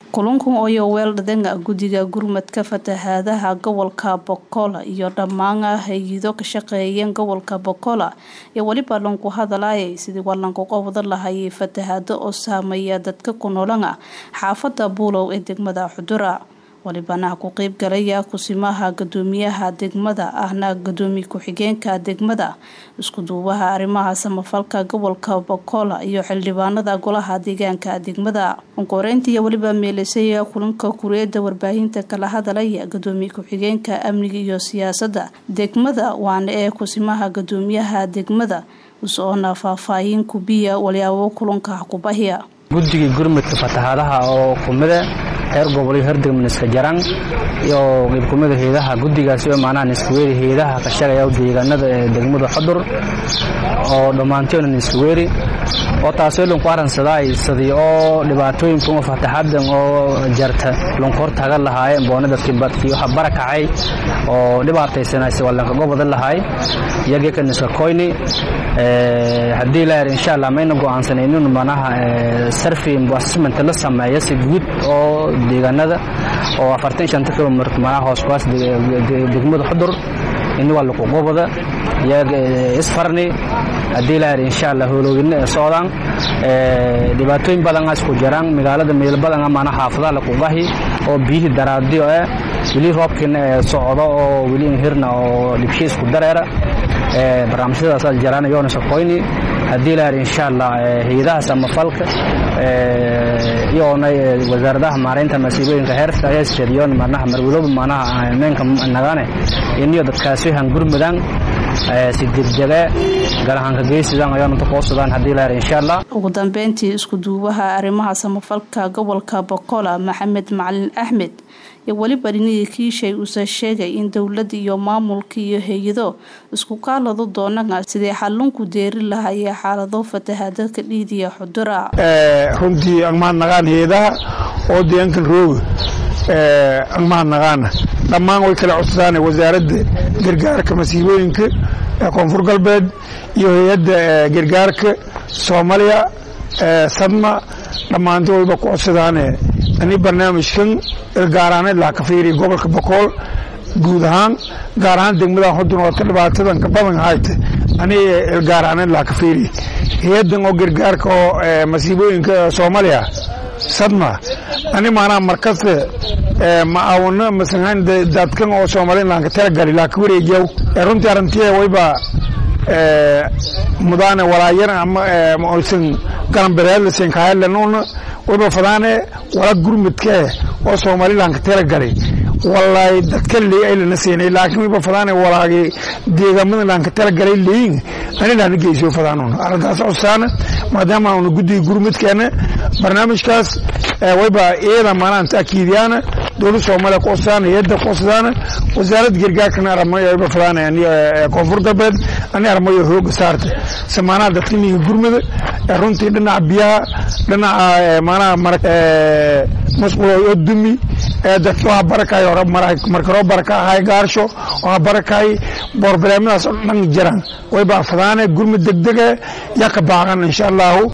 kulankan oo weeldhadenga guddiga gurmadka fatahaadaha gobolka bokola iyo dhammaan hay-ado ka shaqeeyeen gobolka bokola iyo weliba lanku hadalaya sidii walanku qowda lahayay fatahaado oo saameeya dadka ku noolana xaafada buulow ee degmada xudura walibana ku qeyb galaya kusimaha gudoomiyaha degmada ahna gudoomiye ku-xigeenka degmada iskuduubaha arrimaha samafalka gobolka bokola iyo xildhibaanada golaha deegaanka degmada onkoreynta iyo weliba meelisaya kulanka kureeda warbaahinta kala hadalaya gudoomiye ku-xigeenka amniga iyo siyaasada degmada waana ee kusimaha gudoomiyaha degmada usoona faahfaahin kubiya walyaabo kulanka kubahiya guddigii gurmadka fatahaadaha oo kumida heer gobol iyo heer degma niska jaran iyo qeybkumida heedaha guddigaasi oo macnaha niskaweeri heedaha ka shaqaya deegaanada ee degmada xudur oo dhammaantoona niskaweeri oo taasoo lanku aransaday sidii oo dhibaatooyinka uma fataxadan oo jarta lanku hortaga lahaayeen boonada kibadkii waxa barakacay oo dhibaataysanaysa waa lanka gobada lahaay iyagii ka niska koyni haddii la yar insha allah mayna go'aansanaynin manaha sarfi assessment la sameeyo si guud oo deegaanada oo afartan shanta kilomitr manaha hooskuwaas degmada xudur ini waa laku gobada isfarni haddii la yar insha allah holoogina ee socdaan dhibaatooyin badan isku jiraan magaalada meel badan mana xaafadaha lakugahi oo biyihii daraadiyo eh weli roobkiina ee socdo oo weli hirna oo dhibshi isku dareera barnaamijyadaas jiraan yoona sokoyni haddii la yar insha allah hay-adaha samafalka iyoona wasaaradaha maareynta masiibooyinka heerka heesjadiyoon manaha marwalooba manaha meenka nagane iniyo dadkaasi han gurmudaan si degdege galahanka geysidaan ayoonanta qoosudaan haddii la yar insha allah ugu dambeyntii iskuduubaha arrimaha samafalka gobolka bokola maxamed macalin axmed iyo weliba dhinihii kiishay uuse sheegay in dowladda iyo maamulka iyo hay-ado isku kaalado doonana sidii xallunku deeri lahayee xaalado fatahaada ka dhiidiya xudura runtii angmaha naqaan hay-adaha oo deegaankan rooga angmaha naqaana dhammaan way kala codsadaan wasaaradda gargaarka masiibooyinka ee koonfur galbeed iyo hay-adda gargaarka soomaaliya sadma dhammaanto wayba ku codsadaane ani barnaamijkan ilgaaraaneed laha ka fiiriya gobolka bokool guud ahaan gaar ahaan degmada xudun oo ka dhibaatadan ka badan hayte ani ilgaaraaneed laha ka fiiriya hay-addan oo gargaarka oo masiibooyinka soomaaliya sadma ani maanaha markasta ma aawano masalan dadkan oo somaliland ka talagali laa ka wareejiyaw runtii arrintii wayba mudaane walaayar ama oysan galanbereedlasen kahaylanuna wayba fadaane wala gurmudkee oo somaliland ka talagalay walaay dadka leey ay lana seenay laakiin wayba fadaane walaagi deegaamada laan ka talagalay leeyin ani laana geysiyo fadaanuna arrintaas cosaana maadaama aanu guddiga gurmudkeena barnaamijkaas wayba iyada maanaan taakiidiyaana dowlad soomaaliya ku codsadaan hay-adda ku codsadaan wasaaradda gargaarkana aramayo wayba fadaan koonfur galbeed ani armayo hooga saarta samaanaha dadka miyiga gurmada runtii dhinaca biyaha dhinaca maanaha masqulo oo dumi dadka waxa barakay markaroo baraka ahay gaarsho waxa barakay boorbileemadaas oo dhan jiraan wayba fadaane gurmud degdega yaa ka baaqan insha allahu